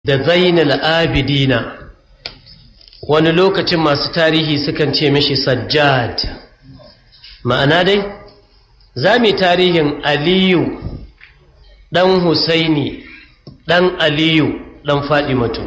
da zainal abidina wani lokacin masu tarihi sukan ce mishi sajjad ma'ana dai za mu tarihin aliyu ɗan husaini ɗan aliyu ɗan fadimatu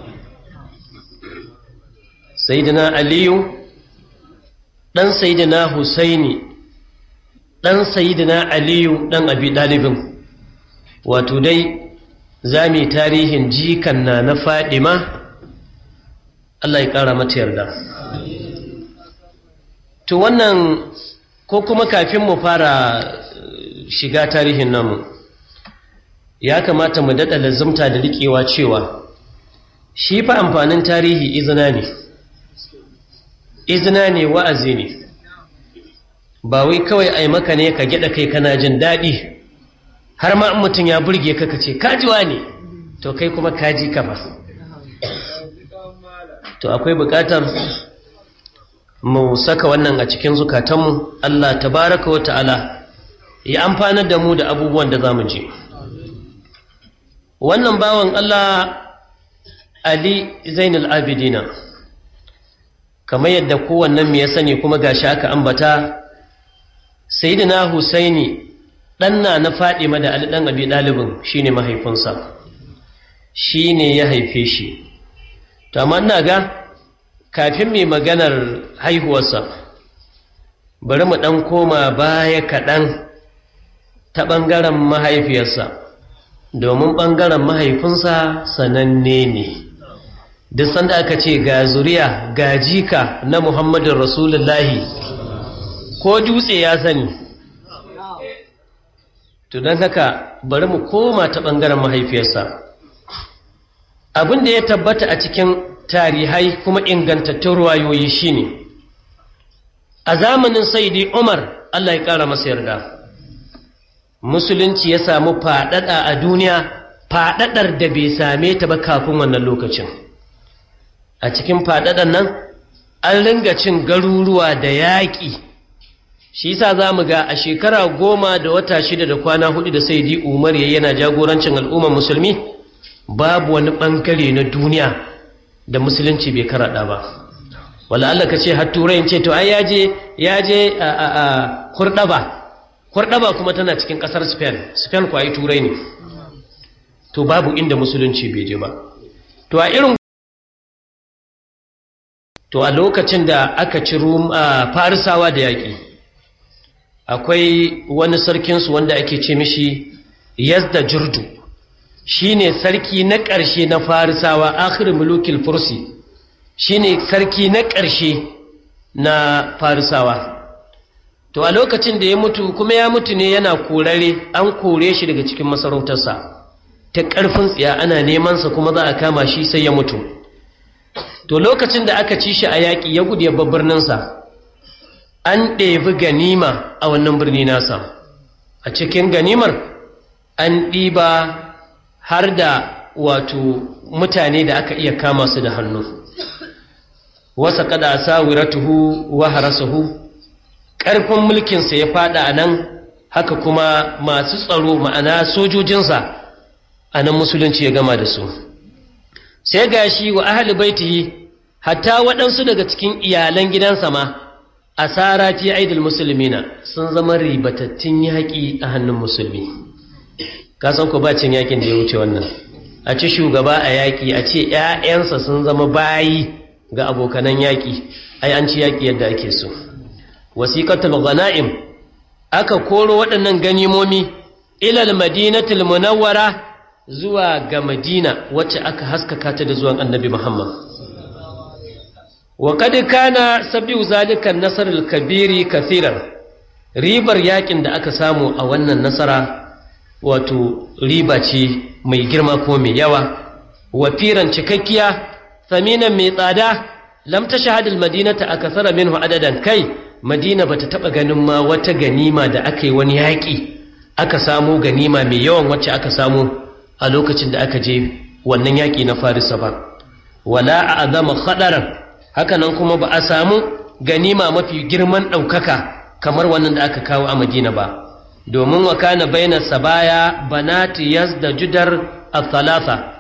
sayidina aliyu ɗan sayidina husaini ɗan sayidina aliyu ɗan abi ɗalibin wato dai za mu tarihin jikan na na fadima Allah ya ƙara mata yarda to wannan ko kuma kafin mu fara shiga tarihin namu ya kamata mu daɗa lazumta da riƙewa cewa shi fa amfanin tarihi izina ne izina ne wa'azi ne ba wai kawai ai maka ne ka gyaɗa kai kana jin daɗi har ma mutum ya burge ka ce kajiwa ne to kai kuma kaji ka ba to akwai bukatar mu saka wannan a cikin zukatanmu Allah tabaraka wa ta'ala ya amfanar da mu da abubuwan da za mu je wannan bawan Allah Ali Zainul Abidina kamar yadda kowannen mu ya sani kuma gashi aka ambata Sayyidina Husaini ɗanna na Fadima da Ali ɗan Abi ɗalibin shine mahaifinsa shine ya haife shi to amma ina ga kafin mai maganar haihuwarsa bari mu ɗan koma baya kaɗan ta ɓangaren mahaifiyarsa domin ɓangaren mahaifinsa sananne ne duk sanda aka ce ga zuriya ga jika na muhammadin rasulullahi ko dutse ya sani to don haka bari mu koma ta ɓangaren mahaifiyarsa abin da ya tabbata a cikin tarihai kuma ingantattun ruwayoyi shine a zamanin saidi umar allah ya ƙara masa yarda musulunci ya samu faɗaɗa a duniya faɗaɗar da bai same ta ba kafin wannan lokacin a cikin faɗaɗan nan an ringa cin garuruwa da yaƙi shi yasa za mu ga a shekara goma da wata shida da kwana hudu da saidi umar ya yana jagorancin al'ummar musulmi babu wani ɓangare na duniya da musulunci bai karaɗa ba wala Allah ka ce har turai ce to ai yaje yaje a a a hurdaba hurdaba kuma tana cikin kasar Spain Spain ko ai turai ne to babu inda musulunci bai je ba to a irin to a lokacin da aka ci rum farisawa da yaƙi akwai wani sarkinsu wanda ake ce mishi yazda jurdu shine sarki na ƙarshe na farisawa akhir mulukil fursi shine sarki na ƙarshe na farisawa to a lokacin da ya mutu kuma ya mutu ne yana korare an kore shi daga cikin masarautarsa ta ƙarfin tsiya ana nemansa kuma za a kama shi sai ya mutu to lokacin da aka ci shi a yaƙi ya gudu ya birninsa an ɗebi ganima a wannan birni nasa a cikin ganimar an ɗiba har da wato mutane da aka iya kama su da hannu wasa kada sawiratuhu wa harasahu ƙarfin mulkinsa ya fada a nan haka kuma masu tsaro ma'ana sojojinsa a nan musulunci ya gama da su sai gashi wa ahli baitihi hatta waɗansu daga cikin iyalan gidansa ma asara fi aidil musulmina sun zama ribatattun yaƙi a hannun musulmi kasan ku ba cin yakin da ya wuce wannan a ci shugaba a yaƙi a ce ‘ya'yansa sun zama bayi ga abokanan yaƙi ai an ci yaƙi yadda ake so wasiƙatul ghana'im aka koro waɗannan ganimomi ilal madinatul munawwara zuwa ga madina wacce aka haskaka ta da zuwan annabi muhammad wa kad kana sabiu zalika nasarul kabiri kathiran ribar yaƙin da aka samu a wannan nasara wato riba ce mai girma ko mai yawa wafiran cikakkiya saminan mai tsada lam tashhadul madinata akthara minhu adadan kai madina bata taba ganin ma wata ganima da aka yi wani yaƙi aka samu ganima mai yawan wacce aka samu a lokacin da aka je wannan yaƙi na farisa ba wala a'zama khadaran haka nan kuma ba a samu ganima mafi girman ɗaukaka kamar wannan da aka kawo a madina ba domin wa kana baina sabaya banati yazda judar al-thalatha